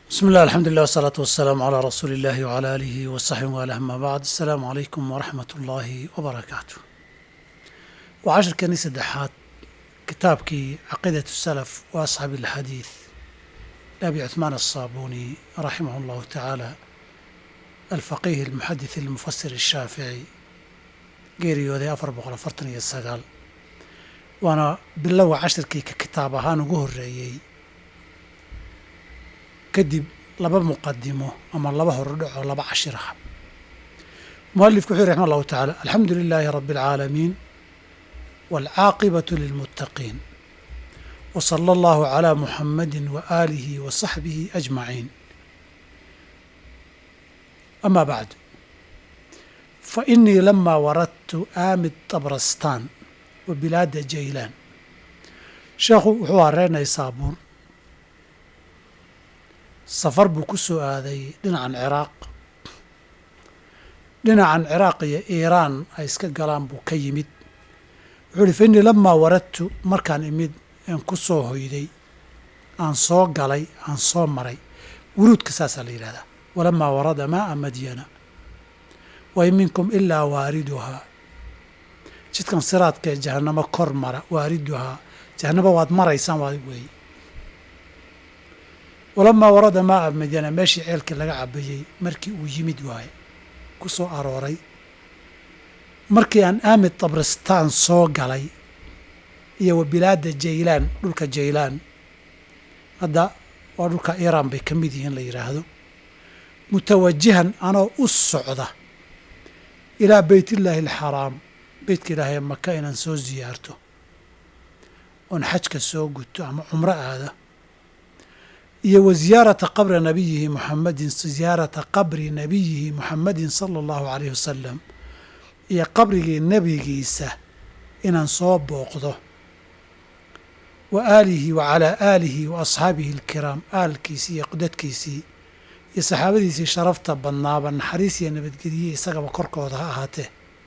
بسم الله الحمد لله والصلاة والسلام على رسول الله وعلى آله وصحبه وآله أما بعد السلام عليكم ورحمة الله وبركاته وعشر كنيسة دحات كتابكي عقيدة السلف وأصحاب الحديث أبي عثمان الصابوني رحمه الله تعالى الفقيه المحدث المفسر الشافعي geeriyooday afar boqol afartan iyo sagaal waana bilowa cashirkii ka kitaab ahaan ugu horreeyey kadib laba muqadimo ama laba horudhaco laba cashir ah mualifku wuxuu yhi raxma allahu tacaala alxamdu lilaahi rabbi alcaalamiin waalcaaqibatu lilmuttaqiin wa sala allahu calaa muxammadin wa aalihi wa saxbihi ajmaciin ama bacdu fainii lamaa waradtu aamid tabrastaan wa bilaada jaylaan sheekhu wuxuu hareynay saabuun safar buu ku soo aaday dhinacan ciraaq dhinacan ciraaq iyo iiraan ay iska galaan buu ka yimid wuxuu uhi fainii lamaa waradtu markaan imid aan ku soo hoyday aan soo galay aan soo maray wuruudka saasaa la yidhahdaa walamaa warada maaa madyana wain minkum ilaa waariduhaa jidkan siraadka ee jahannamo kor mara waariduhaa jahannamo waad maraysaan waa weeye walamaa warada maaa madyana meeshii ceelkii laga cabayey markii uu yimid waaye ku soo arooray markii aan aamid tabristaan soo galay iyo wa bilaada jaylaan dhulka jaylaan hadda waa dhulka iiraan bay ka mid yihiin la yidhaahdo mutawajihan anoo u socda ilaa beytillaahi alxaraam beytka ilaahay maka inaan soo siyaarto oon xajka soo guto ama cumro aada iyo wa ziyaarata qabri nabiyihi muxamadin ziyaarata qabri nabiyihi muxamadin sala allahu calayhi wasalam iyo qabrigii nebigiisa inaan soo booqdo wa aalihi wa calaa aalihi wa asxaabihi alkiraam aalkiisii iyo dadkiisii iyo saxaabadiisii sharafta badnaaba naxariis iyo nabadgeliye isagaba korkooda ha ahaatee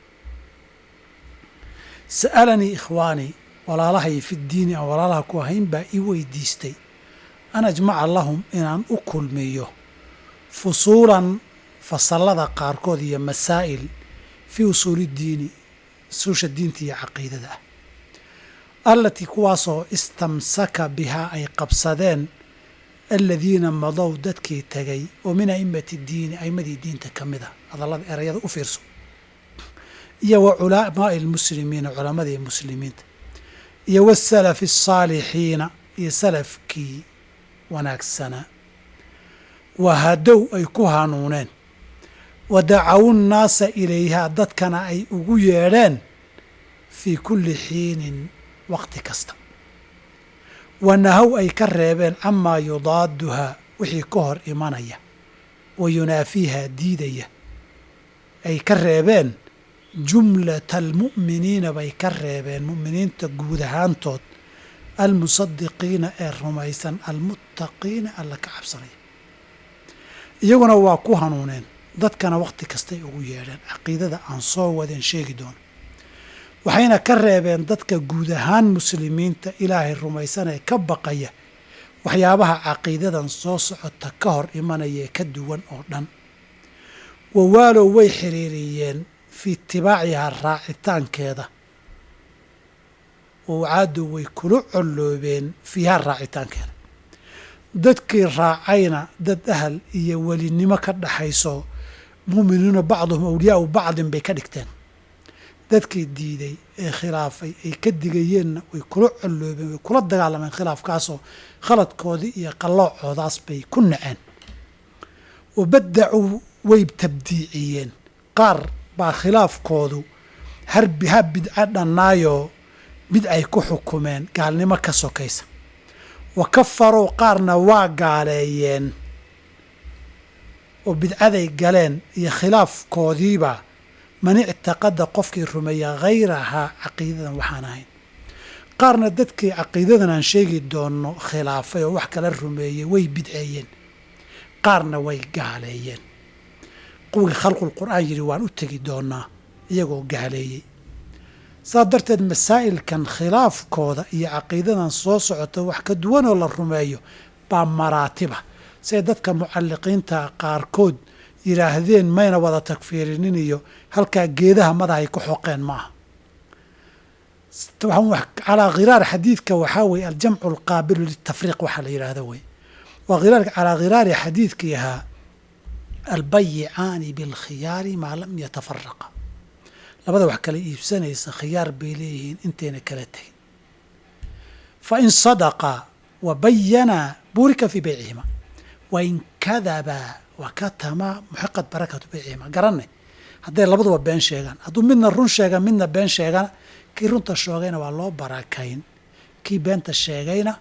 sa'alanii ikhwaanii walaalahay fi ddiini aan walaalaha ku ahayn baa ii weydiistay an ajmaca lahum inaan u kulmiyo fusuulan fasallada qaarkood iyo masaa'il fii usuuli ddiini usuusha diinta iyo caqiidada ah allatii kuwaasoo istamsaka bihaa ay qabsadeen aladiina madow dadkii tegay oo min a'immati diini a'immadii diinta ka mid a hadallada erayada u fiirso iyo wa culamaa'i almuslimiina culammadii muslimiinta iyo wasalafi asaalixiina iyo salafkii wanaagsanaa wa hadow ay ku hanuuneen wa dacawu nnaasa ilayhaa dadkana ay ugu yeedheen fii kulli xiinin waqti kasta wa nahow ay ka reebeen camaa yudaaduhaa wixii ka hor imanaya wa yunaafiihaa diidaya ay ka reebeen jumlata almu'miniina bay ka reebeen mu'miniinta guud ahaantood almusadiqiina ee rumaysan almuttaqiina alla ka cabsanaya iyaguna waa ku hanuuneen dadkana wakhti kastay ugu yeedheen caqiidada aan soo wadeen sheegi doono waxayna ka reebeen dadka guud ahaan muslimiinta ilaahay rumaysan ee ka baqaya waxyaabaha caqiidadan soo socota ka hor imanaya ee ka duwan oo dhan wawaalow way xiriiriyeen fii itibaacihaa raacitaankeeda wawcaadow way kula colloobeen fiihaa raacitaankeeda dadkii raacayna dad ahal iyo welinimo ka dhaxayso mu'miniina bacduhum awliyaau bacdin bay ka dhigteen dadkii diiday ee khilaafay ay ka digayeenna way kula colloobeen way kula dagaalameen khilaafkaasoo khaladkoodii iyo qallooccoodaas bay ku naceen wa baddacuu way tabdiiciyeen qaar baa khilaafkoodu harbi ha bidco dhannaayoo bidcay ku xukumeen gaalnimo ka sokaysa wa kafaruu qaarna waa gaaleeyeen oo bidcaday galeen iyo khilaafkoodiiba man ictaqada qofkii rumeeya hayrahaa caqiidadan waxaan ahayn qaarna dadkii caqiidadan aan sheegi doonno khilaafay oo wax kala rumeeyey way bidceeyeen qaarna way gaaleeyeen kuwii khalqul qur'aan yidhi waan u tegi doonaa iyagoo gaaleeyey saas darteed masaa'ilkan khilaafkooda iyo caqiidadan soo socota wax ka duwanoo la rumeeyo baa maraatiba say dadka mucalliqiinta qaarkood yidhaahdeen mayna wada takfiirinin iyo halkaa geedaha madahay ku xoqeen maaha calaa khiraar xadiidka waxaa weye aljamcu alqaabilu litafriiq waxaa la yidhaahda wey waa khiraar calaa khiraari xadiidkii ahaa albayicaani bilkhiyaari maa lam yatafaraqa labada wax kala iibsanaysa khiyaar bay leeyihiin intayna kala tegin fa in sadaqaa wa bayanaa buurika fii beycihima wain kadabaa wa katamaa muxiqat barakatu beycihima garanay hadday labaduba been sheegaan hadduu midna run sheega midna been sheegana kii runta sheegayna waa loo barakayn kii beenta sheegayna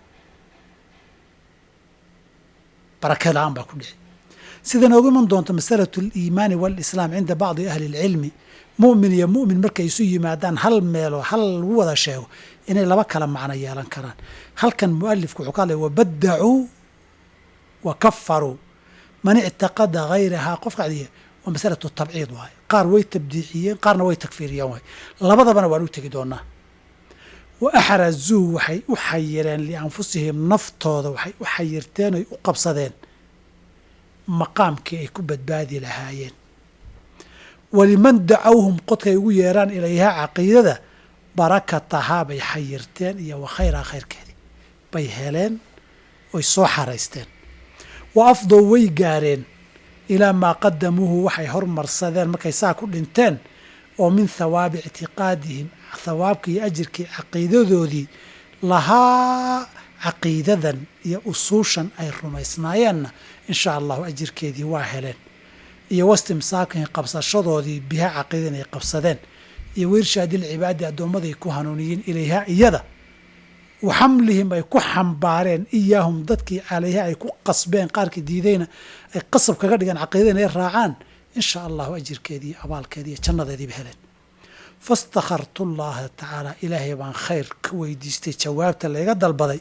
barake la-aan baa ku dhici sida noogu iman doonto masalatu aliimaani waalislaam cinda bacdi ahli اlcilmi mu'min iyo mu'min markay isu yimaadaan hal meeloo hal lagu wada sheego inay laba kala macno yeelan karaan halkan mualifku wuxuu ka hadlaya wabadacuu wa kafaruu man ictaqada hayrahaa qofka adiya waa masalatu tabciid waaye qaar way tabdiiciyeen qaarna way takfiiriyeen waaye labadabana waan u tegi doonaa wa axrazuu waxay u xayireen lianfusihim naftooda waxay u xayirteen oy u qabsadeen maqaamkii ay ku badbaadi lahaayeen waliman dacawhum qodkay ugu yeeraan ilayhaa caqiidada barakatahaa bay xayirteen iyo wa khayraa khayrkeedii bay heleen oy soo xaraysteen wa afdow way gaareen ilaa maa qadamuuhu waxay hormarsadeen markay saa ku dhinteen oo min thawaabi ictiqaadihim thawaabkii iyo ajirkii caqiidadoodii lahaa caqiidadan iyo usuushan ay rumaysnaayeenna insha allahu ajirkeedii waa heleen iyo wastimsaakihim qabsashadoodii biha caqiidan ay qabsadeen iyo wiirshaadilcibaadi addoommaday ku hanuuniyiin ilayhaa iyada wa xamlihim ay ku xambaareen iyaahum dadkii calayha ay ku qasbeen qaarkii diidayna ay qasab kaga dhigeen caqiidada inay raacaan insha allahu ajirkeedii abaalkeedii iyo jannadeediiba heleen fastakhartu llaha tacaala ilaahay baan khayr ka weydiistay jawaabta layga dalbaday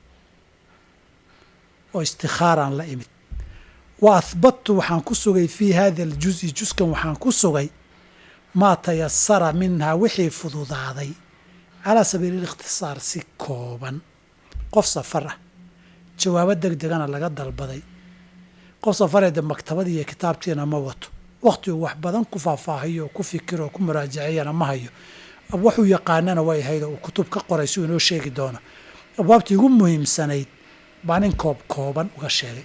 oo istikhaaraan la imid wa ahbadtu waxaan ku sugay fii hada aljuzi juskan waxaan ku sugay maa tayasara minhaa wixii fududaaday calaa sabiili alikhtisaar si kooban qof safar ah jawaabo deg degana laga dalbaday qof safareeda maktabadii iyo kitaabtiina ma wato wakhti uu wax badan ku faahfaahiyo oo ku fikiro oo ku muraajaciyana ma hayo waxuu yaqaanana way ahayd oo uu kutub ka qoray si uu inoo sheegi doono abwaabtii ugu muhiimsanayd baa nin koob kooban uga sheegay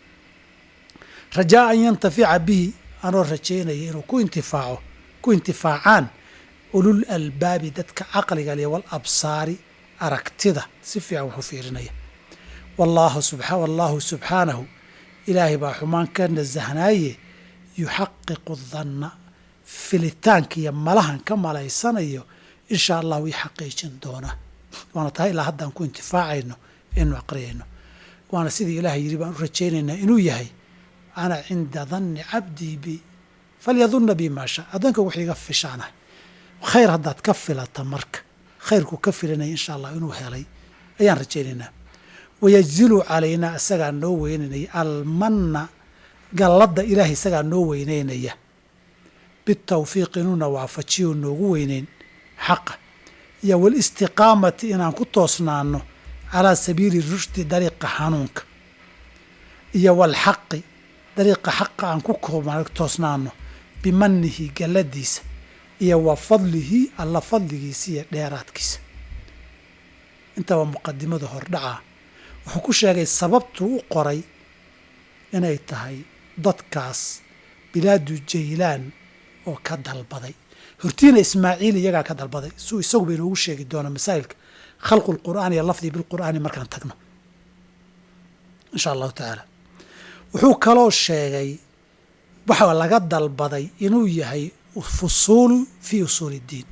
rajaa an yantafica bihi anoo rajaynaya inuu ku intifaaco ku intifaacaan ulul albaabi dadka caqliga leh wal absaari aragtida si fiican wuxu fiirinaya wallaahu subxa wallaahu subxaanahu ilaahay baa xumaan ka nasahnaaye yuxaqiqu danna filitaanka iyo malahan ka malaysanayo insha allah wii xaqiijin doona waana tahay ilaa haddaan ku intifaacayno inu aqriyayno waana sidii ilaahay yidhi baan u rajaynaynaa inuu yahay ana cinda danni cabdii bi falyadunna bi maa shaa addoonka wuxuu iga fishaanah khayr haddaad ka filata marka khayrku ka filanaya insha allah inuu helay ayaan rajaynaynaa wayajzilu calaynaa isagaa noo weynaynaya almanna galladda ilaahay isagaa noo weynaynaya bitawfiiq inuuna waafajiyo noogu weynayn xaqa iyo walistiqaamati inaan ku toosnaano calaa sabiili rushdi dariiqa xanuunka iyo walxaqi dariiqa xaqa aan ku toosnaano bimanihi galladiisa iyo wa fadlihi alla fadligiisa iyo dheeraadkiisa intaba muqadimada hordhacaa wuxuu ku sheegay sababtuu u qoray inay tahay dadkaas bilaadu jaylaan oo ka dalbaday hortiina ismaaciil iyagaa ka dalbaday suu isagu ba inoogu sheegi doona masaa'ilka khalqu lqur'aani iyo lafdi bilqur'aani markaan tagno insha allahu tacaala wuxuu kaloo sheegay waxa laga dalbaday inuu yahay fusuul fii usuuli iddiin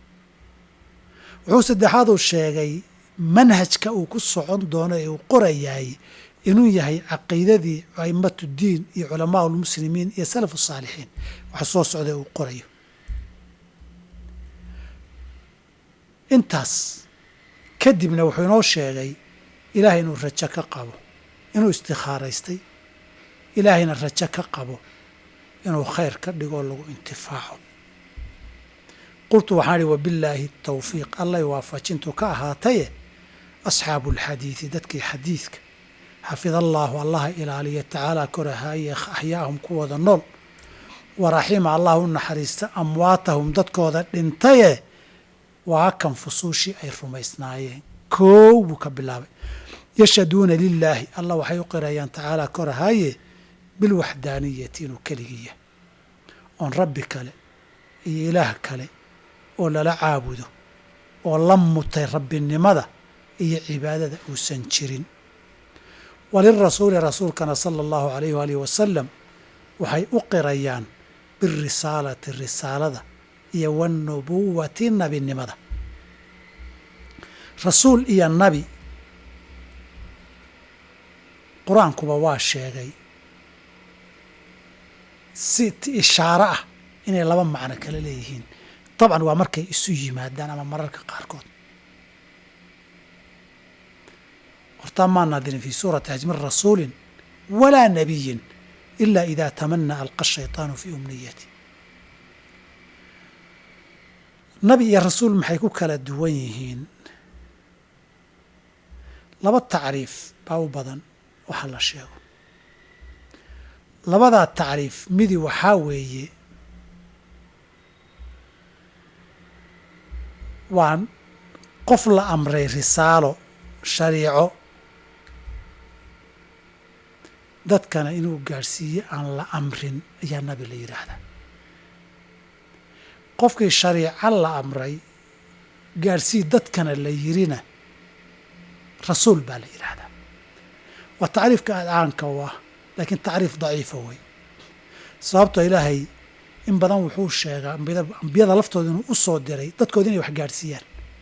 wuxuu saddexaaduu sheegay manhajka uu ku socon doono ee uu qorayaay inuu yahay caqiidadii aimatu diin iyo culamaa lmuslimiin iyo salafu saalixiin waxa soo socda uu qorayo intaas kadibna wuxuu inoo sheegay ilaahay inuu rajo ka qabo inuu istikhaaraystay ilaahayna rajo ka qabo inuu khayr ka dhigoo lagu intifaaco qultu waxaan ihi wabillaahi tawfiiq allay waafajintu ka ahaataye asxaabu alxadiidi dadkii xadiidka xafida allaahu allaha ilaaliya tacaala korahaaye axyaahum kuwooda nool wa raxima allah u naxariista amwaatahum dadkooda dhintaye waa kan fusuushii ay rumaysnaayeen koow buu ka bilaabay yashhaduuna lilaahi allah waxay u qirayaan tacaala korahaaye bilwaxdaaniyati inuu keligiya oon rabbi kale iyo ilaah kale oo lala caabudo oo la mutay rabbinimada iyo cibaadada uusan jirin walirasuuli rasuulkana sala allahu alayh waalihi wasalam waxay u qirayaan birisaalati risaalada iyo wanubuwati nabinimada rasuul iyo nabi qur-aankuba waa sheegay si ishaaro ah inay laba macno kala leeyihiin dabcan waa markay isu yimaadaan ama mararka qaarkood hortaa maa naadirin fi suurati hajmin rasuulin walaa nabiyin ila ida tamanaa alqa shayطaanu fii umniyati nabi iyo rasuul maxay ku kala duwan yihiin laba tacriif baa u badan waxa la sheego labadaa tacriif midi waxaa weeye waa qof la amray risaalo shariico dadkana inuu gaadhsiiye aan la amrin ayaa nabi la yidhaahdaa qofkii shariico la amray gaadhsii dadkana la yirina rasuul baa la yidhaahdaa waa tacriifka aadcaanka u ah laakiin tacriif daciifa wey sababtoo ilaahay in badan wuxuu sheegaa ambiyada laftooda inuu u soo diray dadkooda inay wax gaadhsiiyaan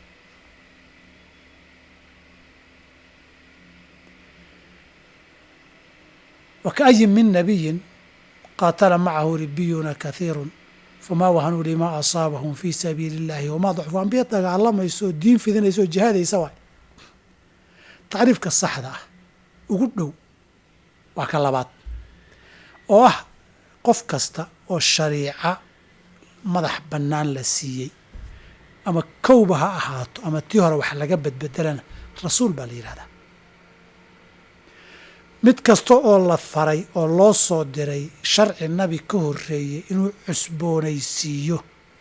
wa kaayin min nabiyin qaatala macahu ribiyuna kahiirun famaa wahanuu limaa asaabahum fii sabiili illahi wamaa dacfu ambiya dagaalamayso oo diin fidinaysa oo jihaadaysa waay tacriifka saxda ah ugu dhow waa ka labaad oo ah qof kasta oo shariica madax bannaan la siiyey ama kowba ha ahaato ama tii hore wax laga badbedelana rasuul baa la yidhahdaa mid kasta oo la faray oo loo soo diray sharci nabi ka horreeyey inuu cusboonaysiiyo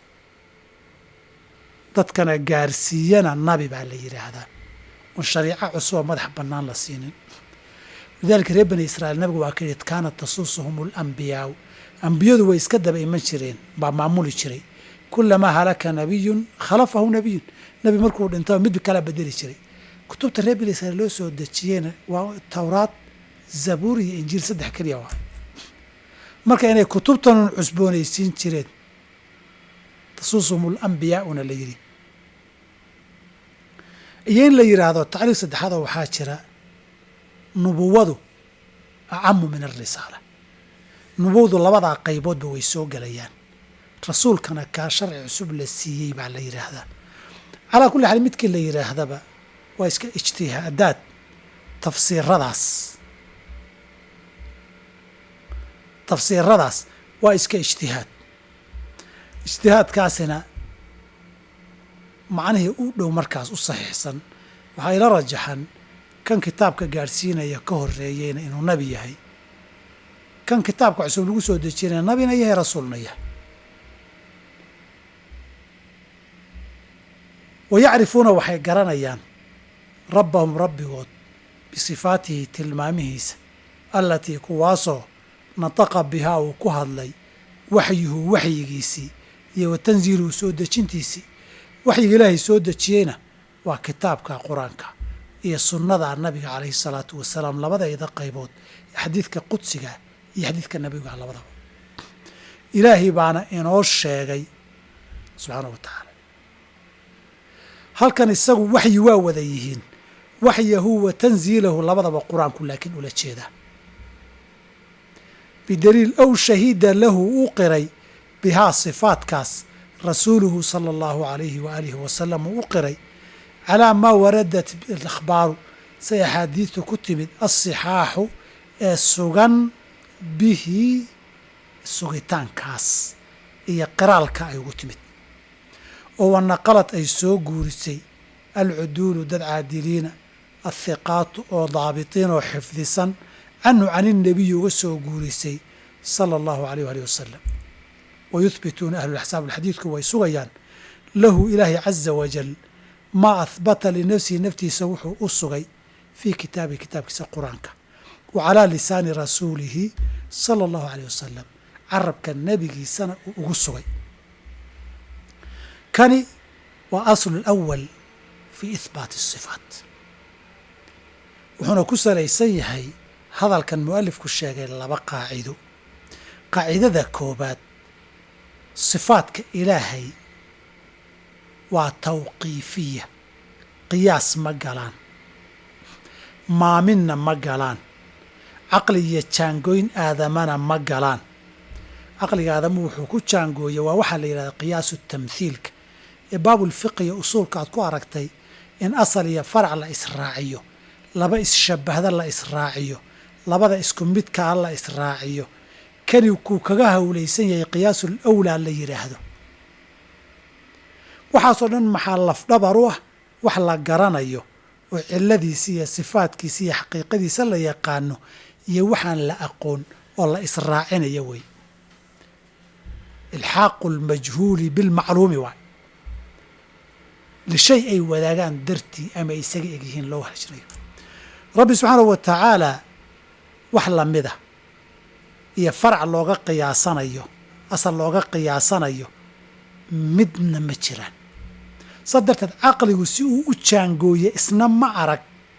dadkana gaarsiiyana nabi baa la yidhaahdaa oon shariico cusub oo madax bannaan la siinin lidaalika reer bani israa'iil nabigu waa ka yidhi kaanat tasuusuhum alambiyaau ambiyadu way iska daba iman jireen baa maamuli jiray kulamaa halaka nabiyun khalafahu nabiyun nebi markuu dhintaba mid kala bedeli jiray kutubta reer bani israiil loo soo dejiyeyna waa towraad zabuur iyo injiil saddex keliya waa marka inay kutubtanun cusboonaysiin jireen tasuusuhum alambiyaa'una la yidhi iyo in la yidhaahdo tacriif saddexaadoo waxaa jira nubuwadu acamu min alrisaala nubuwadu labadaa qayboodba way soo gelayaan rasuulkana kaa sharci cusub la siiyey baa la yidhaahdaa calaa kulli xaal midkii la yidhaahdaba waa iska ijtihaadaad tafsiiradaas tafsiiradaas waa iska ijtihaad ijtihaadkaasina macnihii u dhow markaas u saxiixsan waxaa ila rajaxan kan kitaabka gaadhsiinaya ka horreeyeyna inuu nabi yahay kan kitaabka cusub lagu soo dejinaya nabina yahay rasuulna yahay wa yacrifuuna waxay garanayaan rabbahum rabbigood bisifaatihi tilmaamihiisa allatii kuwaasoo nataqa bihaa uu ku hadlay waxyuhu waxyigiisii iyo wa tanziiluhu soo dejintiisii waxyiga ilaahay soo dejiyeyna waa kitaabka qur-aanka iyo sunnada nabiga calayhi salaatu wasalaam labadayda qaybood xadiidka qudsiga iyo xadiidka nabiga labadaba ilaahay baana inoo sheegay subxaana wa tacaala halkan isagu waxyi waa wada yihiin waxyahu wa tanziilahu labadaba qur-aanku laakiin ula jeedaa bidaliil ow shahiida lahu uu qiray bihaa sifaatkaas rasuuluhu sala allahu alayhi waaalihi wasalam uu u qiray calaa maa waradat alakhbaaru say axaadiidtu ku timid asixaaxu ee sugan bihi sugitaankaas iyo qiraalka ay ugu timid oo wanaqalad ay soo guurisay alcuduulu dad caadiliina athiqaatu oo daabitiin oo xifdisan canhu can innabiyi uga soo guurisay sala allahu alayh waalih wasalam wa yuhbituuna ahlulxsaab alxadiidku way sugayaan lahu ilaahi caza wajal maa ahbata linafsihi naftiisa wuxuu u sugay fii kitaabihi kitaabkiisa qur-aanka wa calaa lisaani rasuulihi sala allahu alayh wasalam carabka nebigiisana uu ugu sugay kani waa aslu lawal fii ihbaati asifaat wuxuuna ku salaysan yahay hadalkan mu'alifku sheegay laba qaacido qaacidada koobaad sifaadka ilaahay waa tawqiifiya qiyaas ma galaan maaminna ma galaan caqli iyo jaangooyn aadamana ma galaan caqliga aadamu wuxuu ku jaangooya waa waxaa la yidhahda qiyaasu tamthiilka ee baabulfiqiya usuulka aad ku aragtay in asal iyo farac la israaciyo laba isshabahda la israaciyo labada isku midkaa la israaciyo kani kuu kaga hawlaysan yahay qiyaasul awlaa la yidhaahdo waxaasoo dhan maxaa lafdhabar u ah wax la garanayo oo ciladiisa iyo sifaadkiisa iyo xaqiiqadiisa la yaqaano iyo waxaan la aqoon oo la israacinayo wey ilxaaqu lmajhuuli bilmacluumi waay lishay ay wadaagaan dartii ama ay isaga egyihiin loo hajrayo rabbi subxaanahu wa tacaalaa wax lamida iyo farac looga qiyaasanayo asal looga qiyaasanayo midna ma jiraan saa darteed caqligu si uu u jaangooye isna ma arag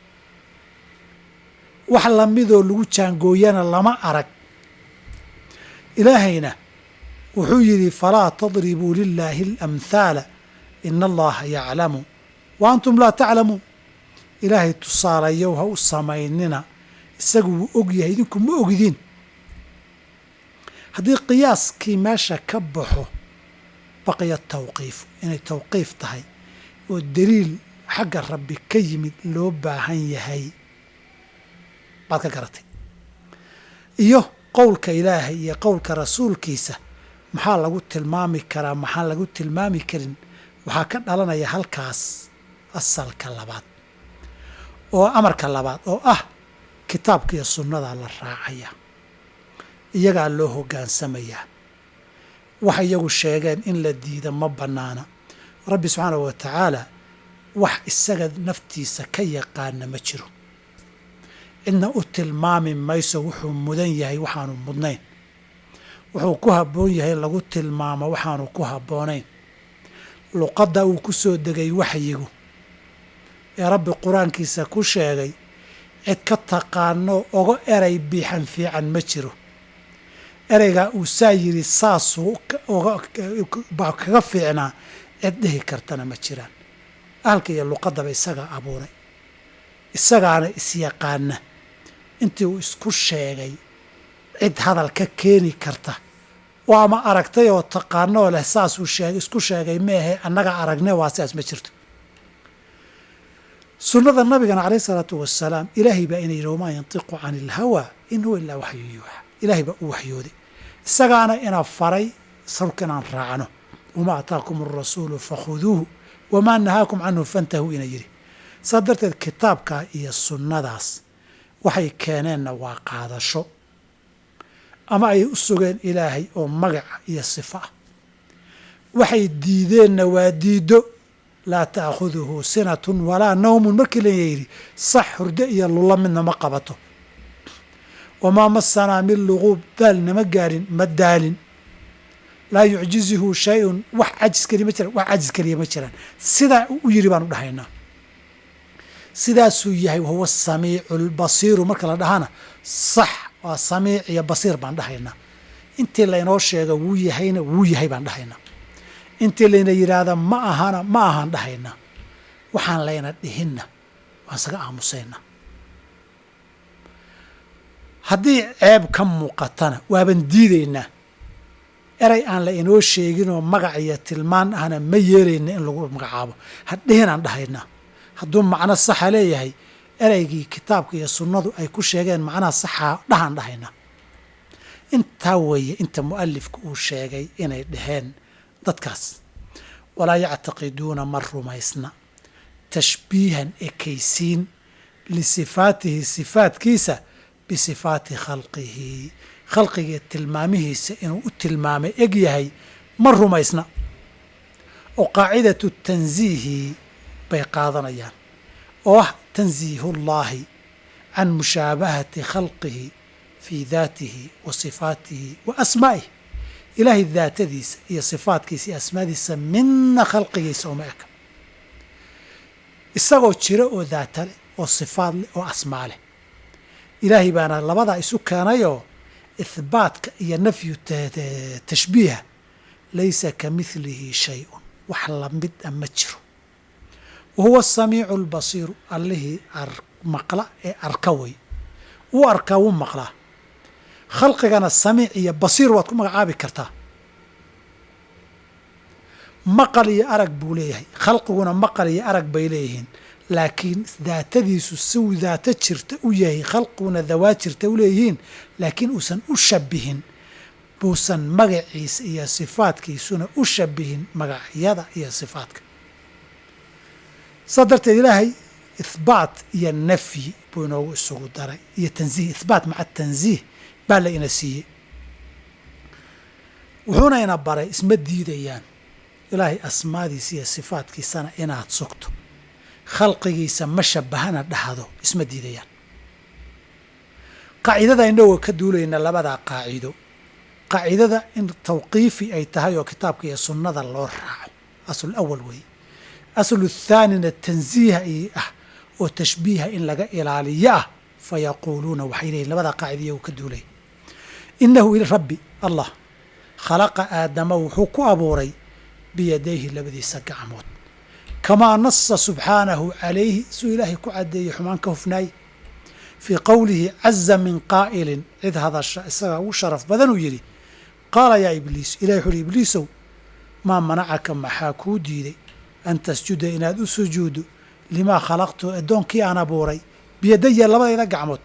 wax lamidoo lagu jaangooyana lama arag ilaahayna wuxuu yidhi falaa tadribuu lilaahi alamhaala ina allaha yaclamu wa antum laa taclamuun ilaahay tusaalayow ha u samaynina isagu wuu og yahay idinku ma ogdiin haddii qiyaaskii meesha ka baxo baqiya tawqiif inay tawqiif tahay oo daliil xagga rabbi ka yimid loo baahan yahay baad ka garatay iyo qowlka ilaahay iyo qowlka rasuulkiisa maxaa lagu tilmaami karaa maxaan lagu tilmaami karin waxaa ka dhalanaya halkaas asalka labaad oo amarka labaad oo ah kitaabka iyo sunnadaa la raacaya iyagaa loo hogaansamayaa wax iyagu sheegeen in la diida ma bannaana rabbi subxaanahu wa tacaala wax isaga naftiisa ka yaqaana ma jiro cidna u tilmaami mayso wuxuu mudan yahay waxaanu mudnayn wuxuu ku habboon yahay lagu tilmaamo waxaanu ku habboonayn luqadda uu ku soo degay waxyigu ee rabbi qur-aankiisa ku sheegay cid ka taqaano oga eray biixan fiican ma jiro ereygaa uu saa yidhi saasuu baa kaga fiicnaa cid dhihi kartana ma jiraan ahalka iyo luqaddaba isagaa abuuray isagaana isyaqaana intii uu isku sheegay cid hadal ka keeni karta oo ama aragtay oo taqaanoo leh saasuu sheegay isku sheegay meahe annaga aragne waa sidaas ma jirto sunnada nabigana calayh isalaatu wasalaam ilaahay baa ina yidhi wamaa yantiqu cani ilhawaa in huwa ilaa waxyu yuuxa ilaahay baa u waxyooday isagaana ina faray sarka inaan raacno wamaa ataakum arasuulu fakhuduuhu wamaa nahaakum canhu fantahuu ina yidhi saa darteed kitaabkaa iyo sunnadaas waxay keeneenna waa qaadasho ama ay u sugeen ilaahay oo magaca iyo sifa ah waxay diideenna waa diiddo laa taakhuduhu sinatun walaa nawmun markii la yidhi sax hurdo iyo lulla midna ma qabato wamaa masanaa min luquub daal nama gaarin ma daalin laa yucjizuhu shay-un wax cajis keliya ma jiraan wax cajis keliya ma jiraan sidaa u yidhi baan u dhahaynaa sidaasuu yahay wahuwa samiicu lbasiiru marka la dhahana sax waa samiic iyo basiir baan dhahaynaa intii laynoo sheego wuu yahayna wuu yahay baan dhahaynaa intii layna yidhaahda ma ahana ma ahaan dhahaynaa waxaan layna dhihinna waan isaga aamusaynaa haddii ceeb ka muuqatana waaban diidaynaa erey aan la inoo sheeginoo magac iyo tilmaan ahna ma yeelayna in lagu magacaabo hadhihinaan dhahaynaa hadduu macno saxa leeyahay ereygii kitaabka iyo sunnadu ay ku sheegeen macnaha saxaa dhahaan dhahaynaa intaa weeye inta mu'alifka uu sheegay inay dhaheen dadkaas walaa yactaqiduuna ma rumaysna tashbiihan ekaysiin lisifaatihi sifaatkiisa bisifaati khalqihi khalqiga tilmaamihiisa inuu u tilmaamay eg yahay ma rumaysna oo qaacidatu tansiihi bay qaadanayaan oo ah tansiihullaahi can mushaabahati khalqihi fii daatihi wa sifaatihi wa asmaa'ihi ilaahay daatadiisa iyo sifaatkiisa iyo asmaadiisa midna khalqigiisa uma eka isagoo jira oo daata leh oo sifaad leh oo asmaa leh ilaahay baana labadaa isu keenayoo ihbaatka iyo nafyu tashbiiha laysa ka midlihi shay-un wax lamid a ma jiro wa huwa asamiicu albasiiru allihii maqla ee arka wey wuu arkaa wuu maqlaa khalqigana samiic iyo basiir waad ku magacaabi kartaa maqal iyo arag buu leeyahay khalqiguna maqal iyo arag bay leeyihiin laakiin daatadiisu siuu daato jirta u yahay khalqiguna dawaad jirta u leeyihiin laakiin uusan u shabihin buusan magaciisa iyo sifaadkiisuna u shabihin magacyada iyo sifaadka saa darteed ilaahay ihbaat iyo nafyi buu inoogu isugu daray iyo tansiih ihbaat maca tansiih baa la ina siiyey wuxuuna ina baray isma diidayaan ilaahay asmaadiisa iyo sifaadkiisana inaad sugto khalqigiisa ma shabahana dhahdo isma diidayaan qaacidada inagoo ka duulayna labadaa qaacido qaacidada in tawqiifi ay tahay oo kitaabka iyo sunnada loo raaco asl awal weeye aslu thaanina tansiiha i ah oo tashbiiha in laga ilaaliyo ah fa yaquuluuna waxay leeyihin labadaa qaacida iyagu ka duulay inahu rabbi allah khalaqa aadama wuxuu ku abuuray biyadayhi labadiisa gacmood kamaa nasa subxaanahu calayhi suu ilaahay ku caddeeyey xumaan ka hufnaay fii qowlihi caza min qaa'ilin cid hadasha isagaa ugu sharaf badan uu yidhi qaala yaa ibliis ilahi wuxu uhi ibliisow maa manacaka maxaa kuu diiday an tasjuda inaad u sujuuddo limaa khalaqtu addoonkii aan abuuray biyadaya labadayda gacmood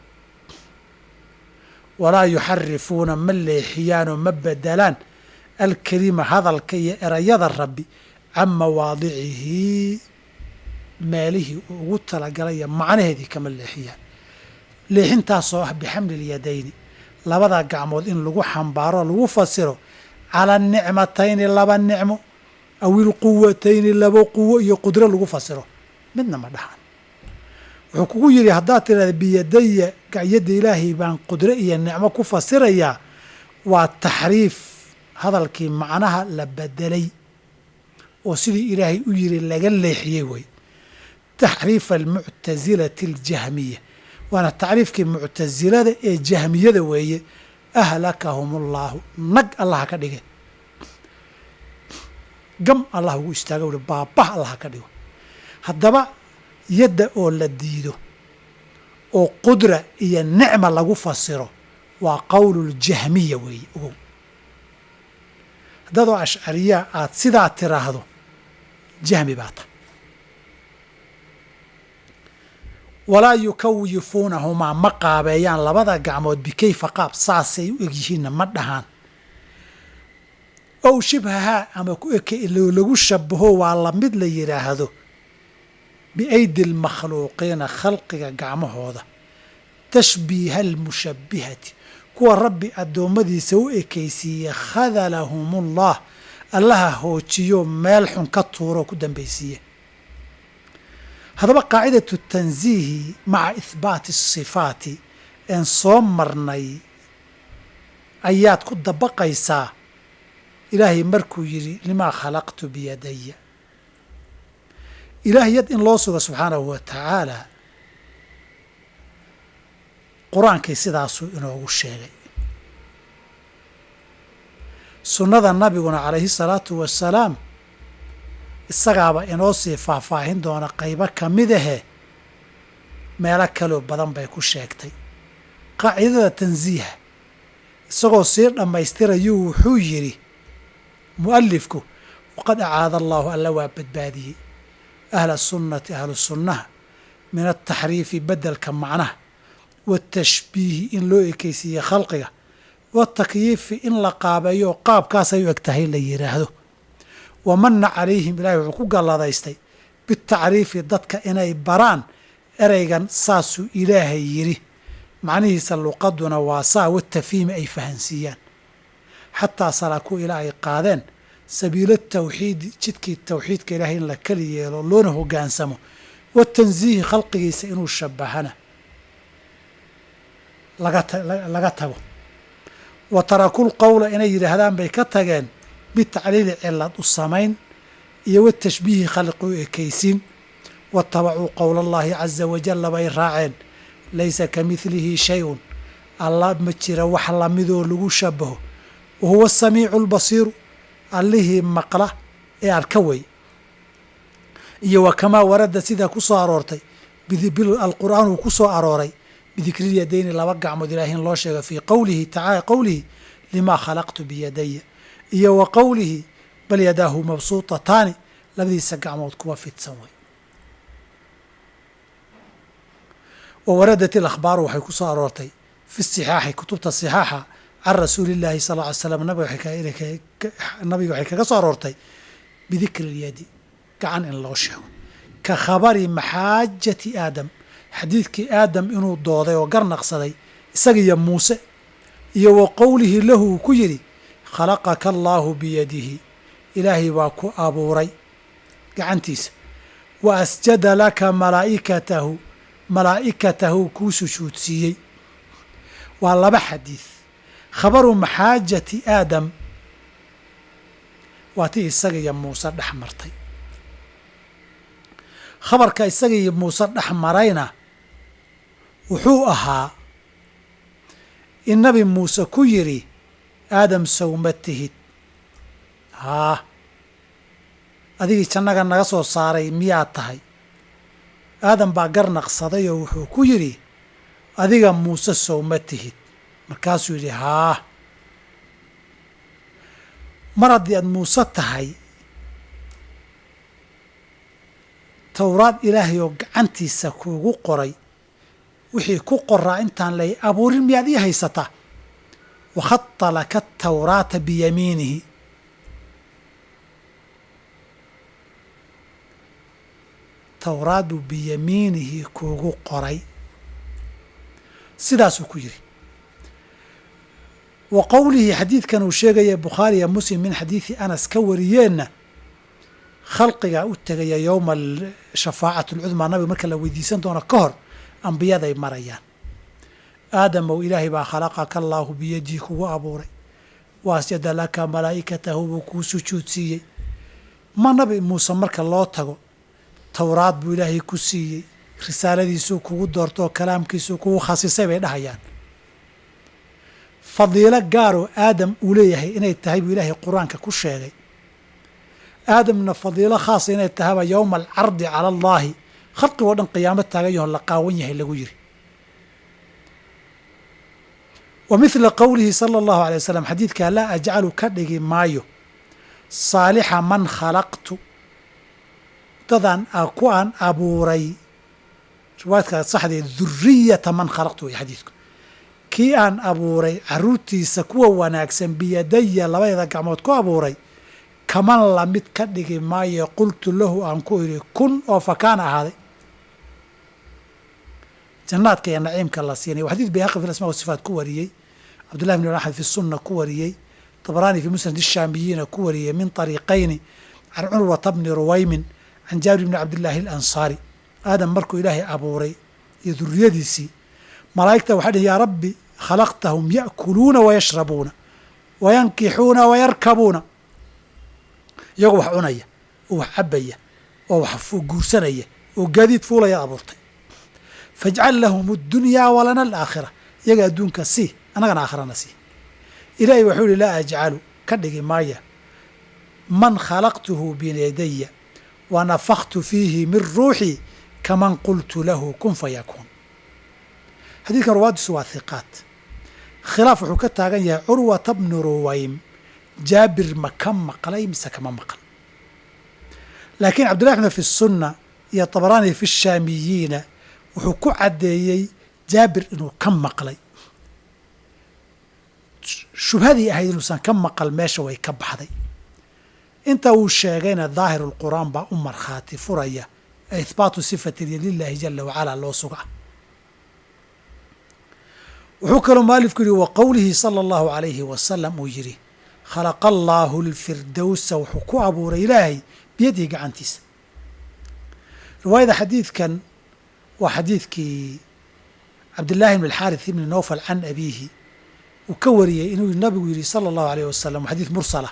walaa yuxarifuuna ma leexiyaanoo ma bedelaan alkelima hadalka iyo erayada rabbi can mawaadicihi meelihii uu ugu talagalaya macnaheedii kama leexiyaan leexintaasoo ah bixamli lyadayni labada gacmood in lagu xambaaro lagu fasiro cala nicmatayni laba nicmo aw ilquwatayni laba quwo iyo qudro lagu fasiro midna ma dhahan wuxuu kugu yidhi haddaad tidhahda biyadaya gacyadda ilaahay baan qudro iyo nicmo ku fasirayaa waa taxriif hadalkii macnaha la bedelay oo sidii ilaahay u yiri laga leexiyey wey taxriifa almuctasilati aljahmiya waana tacriifkii muctasilada ee jahmiyada weeye ahlakahum allaahu nag allaha ka dhige gam allah ugu istaaga ui baabah allaha ka dhigo haddaba yadda oo la diido oo qudra iyo nicma lagu fasiro waa qowluljahmiya weeye ogow haddaadoo ashcariyaa aada sidaa tiraahdo jahmi baa ta walaa yukawifuunahumaa ma qaabeeyaan labada gacmood bikayfa qaab saasay u egyihiinna ma dhahaan ow shibhahaa ama ku eke lagu shabaho waa lamid la yidhaahdo biaydi lmakhluuqiina khalqiga gacmahooda tashbiiha almushabbihati kuwa rabbi addoommadiisa u ekaysiiye khadalahumullah allaha hoojiyo meel xun ka tuuroo ku dambaysiiye haddaba qaacidatu tansiihi maca ihbaati asifaati een soo marnay ayaad ku dabaqaysaa ilaahay markuu yidhi limaa khalaqtu biyadaya ilaah yad in loo sugo subxaanahu wa tacaala qur-aankii sidaasuu inoogu sheegay sunnada nabiguna calayhi salaatu wasalaam isagaaba inoo sii faahfaahin doona qaybo ka mid ahe meelo kaloo badan bay ku sheegtay qaacidada tansiiha isagoo sii dhammaystirayuu wuxuu yidhi mu'alifku waqad acaada allaahu alla waa badbaadiyey ahla sunnati ahlu sunnaha min altaxriifi beddelka macnaha watashbiihi in loo ekeysiiye khalqiga watakyiifi in la qaabeeyo qaabkaasay u eg tahay la yidhaahdo wa manna calayhim ilaahay wuxuu ku galladaystay bitacriifi dadka inay baraan ereygan saasuu ilaahay yidhi macnihiisa luqaduna waa saa watafhiimi ay fahansiiyaan xataa salaaku ilaa ay qaadeen sabiilo tawxiidi jidkii tawxiidka ilaahay in la keli yeelo loona hoggaansamo watansiihi khalqigiisa inuu shabahana laga tago wa tarakul qowla inay yidhaahdaan bay ka tageen bitacliili cilad u samayn iyo watashbiihi khalqi u ekaysiin watabacuu qowla allaahi caza wajalla bay raaceen laysa ka midlihi shay-un alla ma jira wax lamidoo lagu shabaho wa huwa asamiicu albasiiru allihii maqla ee arka wey iyo wa kamaa warada sidaa ku soo aroortay alqur'aan uu ku soo arooray bidikrilyadayni laba gacmood ilaah in loo sheego fii qowlihi tacaala qowlihi limaa khalaqtu biyadaya iyo wa qowlihi bal yadaahu mabsuutataani labadiisa gacmood kuwa fidsan way wa waradat ilakhbaaru waxay ku soo aroortay fi sixaaxi kutubta sixaaxa can rasuuli illaahi sal ll ly slam nabiga waxay kaga soo aroortay bidikri ilyadi gacan in loo sheego ka khabari maxaajati aadam xadiidkii aadam inuu dooday oo garnaqsaday isaga iyo muuse iyo wa qowlihi lahu uu ku yidhi khalaqaka allaahu biyadihi ilaahay baa ku abuuray gacantiisa wa asjada laka malaa'ikatahu malaa'ikatahu kuu sujuudsiiyey waa laba xadiid khabaru maxaajati aadam waa tii isaga iyo muuse dhex martay khabarka isaga iyo muuse dhex marayna wuxuu ahaa in nabi muuse ku yidhi aadam sawma tihid haa adigii jannaga naga soo saaray miyaad tahay aadam baa garnaqsaday oo wuxuu ku yidhi adiga muuse sowma tihid markaasuu yidhi haa mar haddii aad muuse tahay towraad ilaahay oo gacantiisa kuugu qoray wixii ku qoraa intaan lay abuurin miyaad ii haysataa wakhata laka atawraata biyamiinihi towraad buu biyamiinihi kuugu qoray sidaasuu ku yidhi wa qowlihi xadiidkan uu sheegaya bukhaariya muslim min xadiidi anas ka wariyeenna khalqigaa u tegaya yowma shafaacati alcudmaa nabiga marka la weydiisan doono ka hor ambiyaday marayaan aadamow ilaahay baa khalaqaka allaahu biyadii kugu abuuray wa asjada laka malaa'ikatahu buu kuu sujuudsiiyey ma nabi muuse marka loo tago towraad buu ilaahay ku siiyey risaaladiisuu kugu doorto oo kalaamkiisuu kugu khasisay bay dhahayaan fadiilo gaaroo aadam uu leeyahay inay tahay buu ilaahay qur-aanka ku sheegay aadamna fadiilo khaasa inay tahayba yowma alcardi cala allaahi khalqigoo dhan qiyaamo taagan yaho la qaawan yahay lagu yiri wa mithla qowlihi sala allahu alay wasalam xadiidkaa laa ajcalu ka dhigi maayo saalixa man khalaqtu dadaan ku aan abuuray riwaayadka saxdee duriyata man khalaqtu way xadiidku kii aan abuuray caruurtiisa kuwa wanaagsan biyadaya labadeeda gacmood ku abuuray kaman lamid ka dhigi maayo qultu lahu aan ku idhi kun oo fakaana ahaaday jannaadka iyo naciimka la siinay waa xadiid bayhaqi fi asmaa wasifaat ku wariyey cabdullahi bn axmed fi sunna ku wariyey tabraani fi musnad ishaamiyiina ku wariyey min طariiqayni can curwata bni ruwaymin can jaabir bni cabdillaahi alansaari aadam markuu ilaahay abuuray iyo duriyadiisii malaa'igta waxay dhihi yaa rabbi khalaqtahum ya'kuluuna wayashrabuuna wayankixuuna wayarkabuuna iyagoo wax cunaya oo wax cabaya oo wax guursanaya oo gaadiid fuulaya abuurtay fajcal lahum اdunyaa walana alaakhira iyaga adduunka sii annagana aakhirana sii ilaahay wuxuu yihi laa ajcalu ka dhigi maaya man khalaqtuhu biyadaya wa nafaktu fiihi min ruuxii kaman qultu lahu kun fayakuun xadiidkan ruwaadiisu waa hiqaat khilaaf wuxuu ka taagan yahay curwata bnu ruwaym jaabir ma ka maqlay mise kama maqal laakiin cabdullahi axmed fi sunna iyo tabaraani fi shaamiyiina wuxuu ku caddeeyey jaabir inuu ka maqlay shubhadii ahayd inuusan ka maqal meesha way ka baxday inta uu sheegayna daahirulqur'aan baa u markhaati furaya ihbaatu sifati lilahi jala wacala loo suga wuxuu kaloo mualifku yihi wa qowlihi sala allahu alayhi wasalam uu yidhi khalaqa allaahu lfirdowsa wuxuu ku abuuray ilaahay biyadihi gacantiisa riwaayada xadiidkan waa xadiidkii cabdillaahi bn alxaarith ibni nowfal can abiihi uu ka wariyey inuu nabigu yidhi sala allahu alayh wasalam xadiid mursala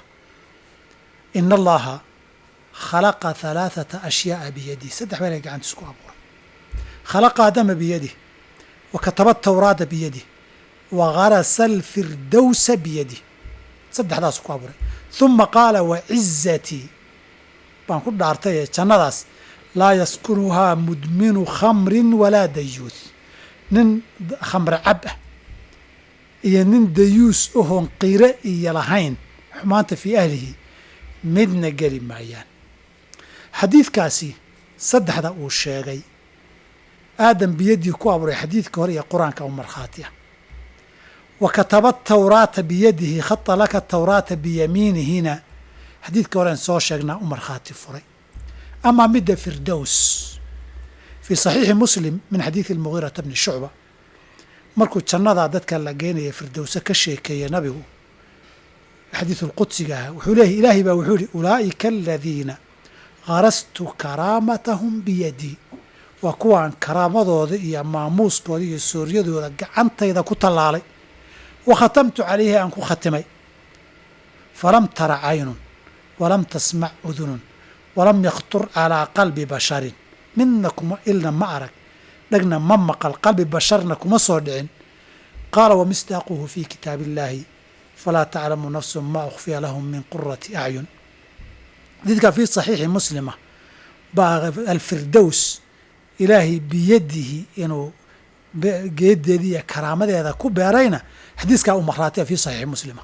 ina allaha khalaqa halaaثata ashyaaa biyadih saddex beel ay gacantiis ku abuuray khalaqa adama biyadih wa kataba tawraata biyadih wa garasa alfirdowsa biyadih saddexdaasu ku abuuray huma qaala wacizatii baan ku dhaartay ee jannadaas laa yaskunuhaa mudminu khamrin walaa dayuuth nin khamre cab ah iyo nin dayuus ohoon qiire iyo lahayn xumaanta fii ahlihi midna geli maayaan xadiidkaasi saddexda uu sheegay aadam biyaddii ku abuuray xadiidka hore iyo qur-aanka u markhaati ah wa kataba tawraata biyadihi khata laka tawraata biyamiinihina xadiidka horean soo sheegnaa u markhaati furay amaa midda firdows fii saxiixi muslim min xadiidi almugiirata bni shucba markuu jannadaa dadka la geenaya firdowse ka sheekeeye nabigu xadiidu lqudsiga ah wuxuu leeyahy ilaahay baa wuxuu yihi ulaa'ika aladiina garastu karaamatahum biyadii waa kuwaan karaamadooda iyo maamuuskooda iyo sooryadooda gacantayda ku tallaalay wa khatamtu calayhi aan ku khatimay falam tara caynun walam tasmac udunun walam yakhtur calaa qalbi basharin midna kuma ilna ma arag dhegna ma maqal qalbi basharna kuma soo dhicin qaala wamisdaaquhu fii kitaabi illaahi falaa taclamu nafsun ma ukhfiya lahum min qurati acyun xadiidka fii saxiixi muslima baa alfirdows ilaahay biyadihi inuu geedeedii iyo karaamadeeda ku beerayna xadiiskaa u maraataya fii saxiixi muslima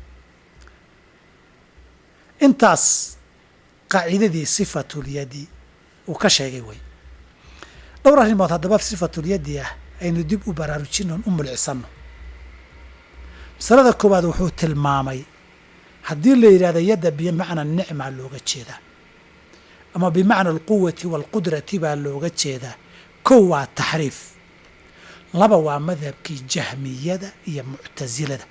intaas qaacidadii sifatulyadi uu ka sheegay wey dhowr arrimood haddaba sifatulyadi ah aynu dib u baraarujino on u mulcisanno masalada koowaad wuxuu tilmaamay haddii la yidhahdo yadda bimacna nicma looga jeedaa ama bimacna alquwati waalqudrati baa looga jeedaa kow waa taxriif laba waa madhabkii jahmiyada iyo muctasilada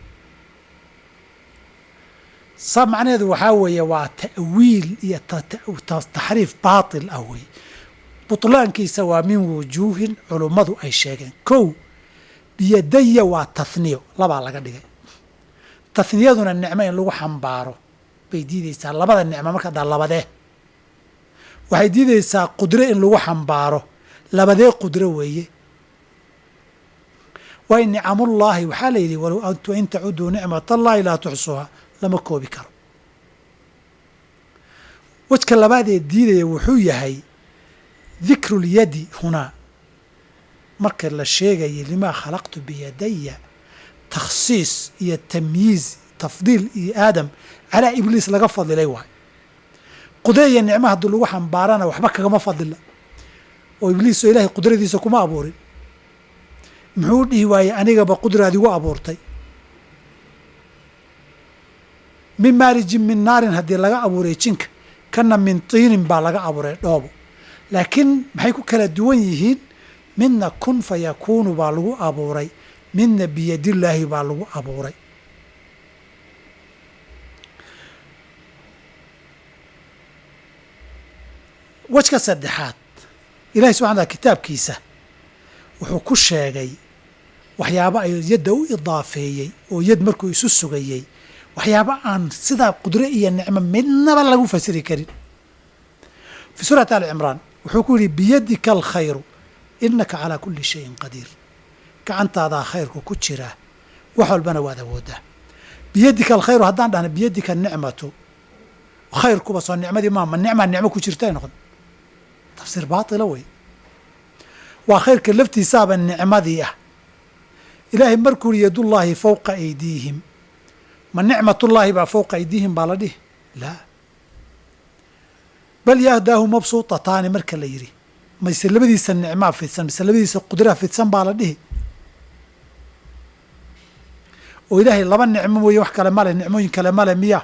saa macnaheedu waxaa weeye waa ta'wiil iyo taxriif baatil ah wey butlaankiisa waa min wujuuhin culummadu ay sheegeen kow biyadaya waa tahniyo labaa laga dhigay tahniyaduna nicmo in lagu xambaaro bay diideysaa labada nicmo marka daa labadee waxay diideysaa qudro in lagu xambaaro labadee qudro weeye waay nicamullaahi waxaa la yidhi walow antu in tacuduu nicmat allahi laa tuxsuha lama koobi karo wejka labaadee diidaya wuxuu yahay dikrulyadi hunaa marka la sheegaya limaa khalaqtu biyadaya takhsiis iyo tamyiiz tafdiil iyo aadam calaa ibliis laga fadilay waay qudre iyo nicmo haddii lagu xambaarana waxba kagama fadila oo ibliisoo ilaahay qudradiisa kuma abuurin muxuu dhihi waayey anigaba qudraad igu abuurtay min maarijin min naarin haddii laga abuuray jinka kana min tiinin baa laga abuuray dhoobo laakiin maxay ku kala duwan yihiin midna kun fa yakuunu baa lagu abuuray midna biyadillaahi baa lagu abuuray wejka saddexaad ilahi subxana tala kitaabkiisa wuxuu ku sheegay waxyaabo ay yadda u idaafeeyey oo yad markuu isu sugayey waxyaabo aan sidaa qudre iyo nicmo midnaba lagu fasiri karin fii suurati ali cimraan wuxuu ku yidhi biyadika alkhayru inaka calaa kulli shayin qadiir gacantaadaa khayrku ku jiraa wax walbana waad awooddaa biyadika alkhayru haddaan dhahna biyadika nicmatu khayrkuba soo nicmadii maama nicmaa nicmo ku jirta ay noqon tafsiir baatila wey waa khayrka laftiisaaba nicmadii ah ilaahay markuu yidhi yadullaahi fowqa aydiihim ma nicmatullaahi baa fowqa aydiihim baa la dhihi laa bal yahdaahu mabsuutataani marka la yidhi mayse labadiisa nicmaa fidsan mise labadiisa qudraa fidsan baa la dhihi oo ilaahay laba nicmo weeye wax kale male nicmooyin kale male miya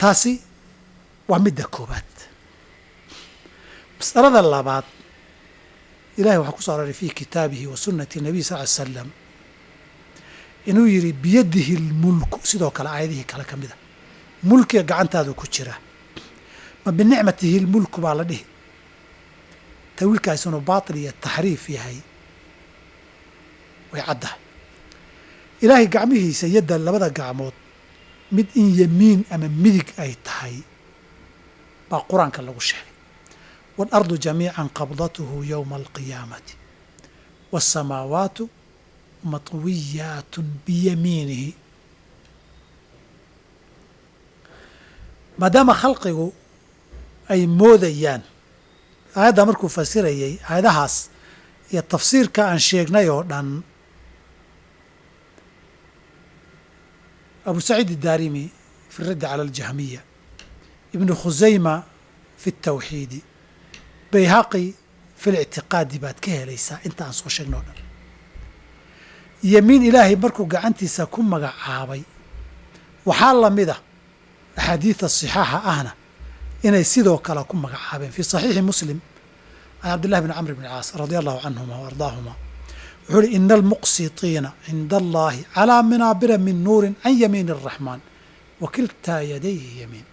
taasi waa midda koobaad masalada labaad ilahay waxaa ku soo aroray fi kitaabihi wa sunnati nabiy sal ly slam inuu yidhi biyadihi lmulku sidoo kale aayadihii kale ka mida mulkiga gacantaadu ku jira ma binicmatihi lmulku baa la dhihi tawiilkaas inuu baatil iyo taxriif yahay way caddahay ilaahay gacmihiisa yadda labada gacmood mid in yemiin ama midig ay tahay baa qur-aanka lagu sheegay waalardu jamiican qabdathu yowma alqiyaamati waasamaawaatu matwiyaatun biyamiinihi maadaama khalqigu ay moodayaan aayadda markuu fasirayay aayadahaas iyo tafsiirka aan sheegnay oo dhan abu saciid الdarimi fi الraddi calى اljahmiya ibnu khusayma fi الtawxiidi bayhaqi fi اlictiqaadi baad ka helaysaa inta aan soo sheegno o dhan yemiin ilaahay markuu gacantiisa ku magacaabay waxaa lamida axaadiida صixaaxa ahna inay sidoo kale ku magacaabeen fi صaxiixi muslim can cabdillahi bn camr bn caas radi allahu canhuma w ardaahuma wuxuu uhi ina almuqsitiina cinda allahi calaa manaabira min nuurin can yamiin الraxmaan wa kiltaa yadayhi yamiin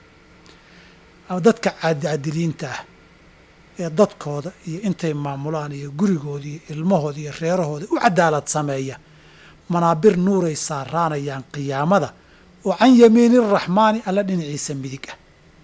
dadka cadiliinta ah ee dadkooda iyo intay maamulaan iyo gurigooda iyo ilmahooda iyo reerahooda u cadaalad sameeya manaabir nuuray saaraanayaan qiyaamada oo can yamiini الraxmaani alla dhinaciisa midig ah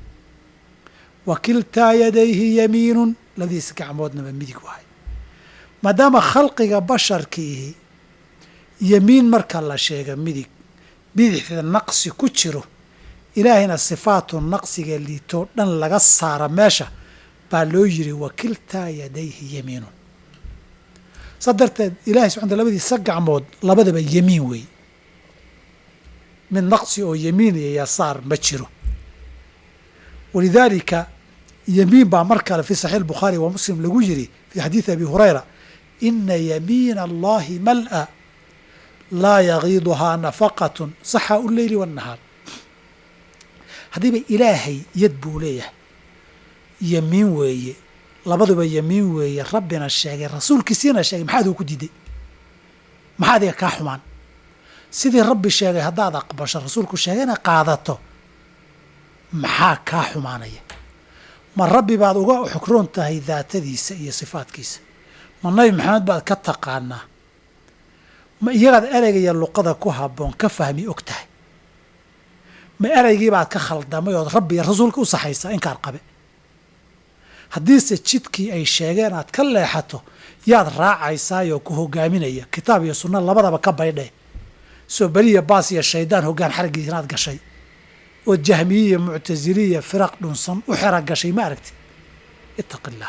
wa kiltaa yadayhi yamiinun labadiisa gacmoodnaba midig wahay maadaama khalqiga basharkiihi yemiin marka la sheega midig bidixda naqsi ku jiro ilaahayna sifaatu naqsiga liitoo dhan laga saara meesha baa loo yiri wa kiltaa yadayhi yamiinun saa darteed ilahay subxana taa labadiisa gacmood labadaba yemiin wey mid naqsi oo yemiin iyo yasaar ma jiro walidaalika yemiin baa mar kale fi saxiix bukhaari wa muslim lagu yiri fi xadiidi abi hurayra ina yamiina allahi mal'a laa yagiiduhaa nafaqatun saxa u leyli wاnnahaar haddiiba ilaahay yad buu leeyahay yemiin weeye labaduba yemiin weeye rabbina sheegay rasuulkiisiina sheegay maxaad uu ku diiday maxaa adiga kaa xumaan sidii rabbi sheegay haddaad aqbasho rasuulku sheegayna qaadato maxaa kaa xumaanaya ma rabbi baad uga xukroon tahay daatadiisa iyo sifaadkiisa ma nabi maxamed baad ka taqaanaa ma iyagaad ereygaiyo luqada ku habboon ka fahmi og tahay ma ereygii baad ka khaldamay ood rabbi iyo rasuulka u saxaysaa inkaar qabe haddiise jidkii ay sheegeen aad ka leexato yaad raacaysaayoo ku hogaaminaya kitaab iyo sunna labadaba ka baydhe soo beliya baas iyo shaydaan hoggaan xaraggiisa inaad gashay oo jahmiye iyo muctasiliya firaq dhunsan u xera gashay ma aragtid ittaqi illaah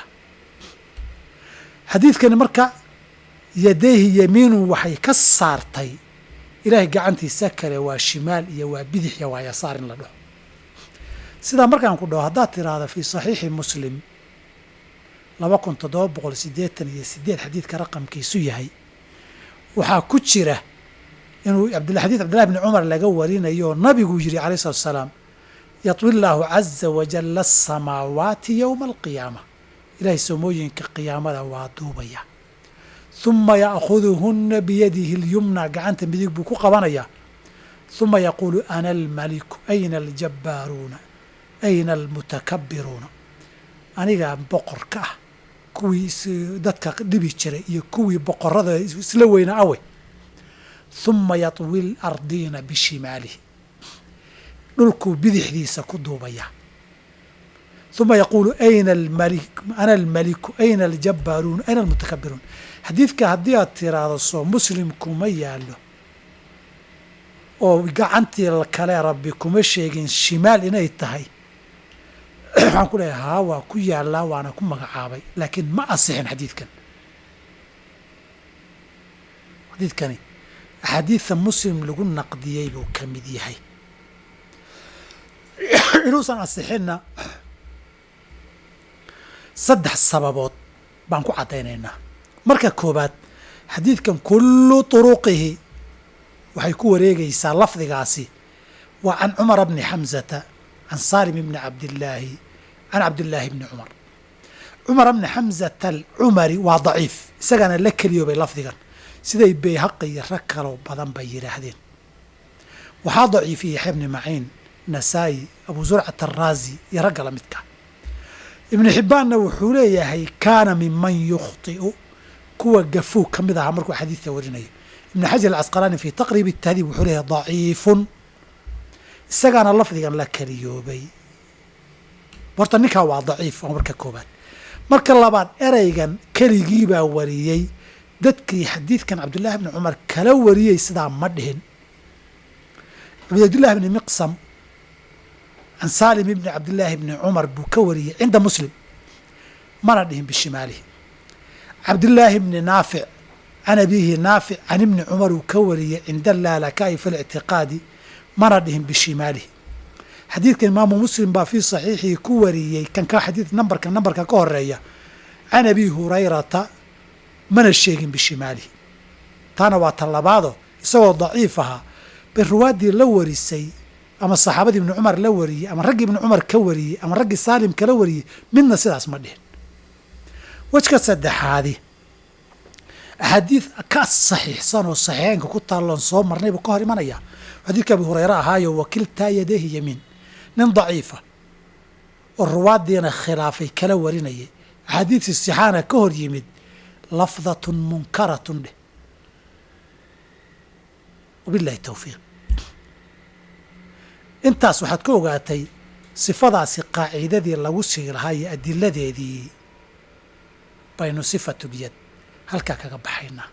xadiidkani marka yadayhi yamiinun waxay ka saartay ilaahay gacantiisa kale waa shimaal iyo waa bidix iyo waa yasaar in la dhaho sidaa markaan ku dhaho haddaad tiraahdo fii saxiixi muslim laba kun toddoba boqol siddeetan iyo sideed xadiidka raqamkiisu yahay waxaa ku jira inuu xadiid cabdillahi bni cumar laga warinayo oo nabiguu yidhi alayh salatu asalaam yatwi llaahu caza wajalla asamaawaati yowma alqiyaama ilaahay soomooyinka qiyaamada waa duubaya huma ya'khuduhunna biyadihi اlyumna gacanta midig buu ku qabanayaa huma yaquulu ana almaliku ayna aljabbaaruuna ayna almutakabbiruuna anigaa boqorka ah kuwii dadka dhibi jiray iyo kuwii boqorada isla weyna awe huma yatwi lardiina bishimaalihi dhulkuu bidixdiisa ku duubayaa uma yaquulu ayna almalik ana almaliku ayna aljabbaaruun ayna almutakabbiruun xadiidka haddii aad tiraahdo soo muslim kuma yaallo oo gacantii kale rabbi kuma sheegin shimaal inay tahay waxaan ku leeyahay haa waa ku yaallaa waana ku magacaabay laakiin ma asixin xadiidkan xadiidkani axaadiidta muslim lagu naqdiyey buu ka mid yahay inuusan asixinna saddex sababood baan ku caddaynaynaa marka koobaad xadiidkan kullu turuqihi waxay ku wareegaysaa lafdigaasi waa can cumara bni xamsata can saalim ibni cabdillaahi can cabdillaahi bni cumar cumar bni xamzata alcumari waa daciif isagana la keliyoobay lafdigan siday bayhaqi iyo rag kaloo badan bay yidhaahdeen waxaa daciifiyey yaxya bni maciin nasaa'i abu zurcat araazi iyo ragga la midka ibnu xibbaanna wuxuu leeyahay kaana minman yukhطi'u kuwa gafuug ka mid ahaa markuu xadiidka warinayo ibnu xajar alcasqalaani fii taqriib tahdiib wuxuu leeyahay daciifun isagaana lafdigan la keliyoobay horta ninkaa waa daciif waa marka koobaad marka labaad ereygan keligiibaa wariyey dadkii xadiidkan cabdullaahi bni cumar kala wariyey sidaa ma dhihin cabdilaahi bni miqsam can saalim ibni cabdillaahi bni cumar buu ka wariyey cinda muslim mana dhihin bishimaalihi cabdillaahi bni naafic can abiihi naafic can ibni cumar uu ka wariyey cinda laalakaai fi lictiqaadi mana dhihin bishimaalihi xadiidkan imaamu muslim baa fii saxiixihi ku wariyey kan ka xadiid nambarka nambarka ka horeeya can abi hurayrata mana sheegin bishimaalihi taana waa tan labaado isagoo daciif ahaa bay ruwaaddii la warisay ama saxaabadii ibni cumar la wariyey ama raggii ibni cumar ka wariyey ama raggii saalim kala wariyey midna sidaas ma dhihin wejka saddexaadi axaadiid ka saxiixsan oo saxiixeynka ku taalloon soo marnay buu ka hor imanaya xadiidka abi hureyre ahaayo wakiltaa yadayhi yamiin nin daciifa oo ruwaaddiina khilaafay kala warinayay axaadiidtii sixaana ka hor yimid lafdatun munkaratun dheh wabillahi towfiiq intaas waxaad ka ogaatay sifadaasi qaaciidadii lagu sii lahaa iyo adiladeedii baynu sifatuliyad halkaa kaga baxaynaa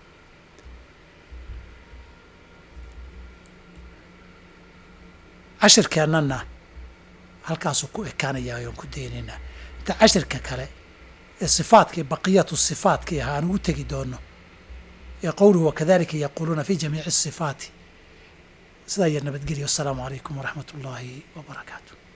cashirkeennana halkaasuu ku ekaanayaa ayaan ku daynaynaa inta cashirka kale ee sifaadkii baqiyatu sifaatkii ahaa aan ugu tegi doono ee qowluhu wakadalika yaquuluuna fi jamiici asifaati sidaa iyo nabadgelyo assalaamu calaykum waraxmat ullaahi wa barakaatu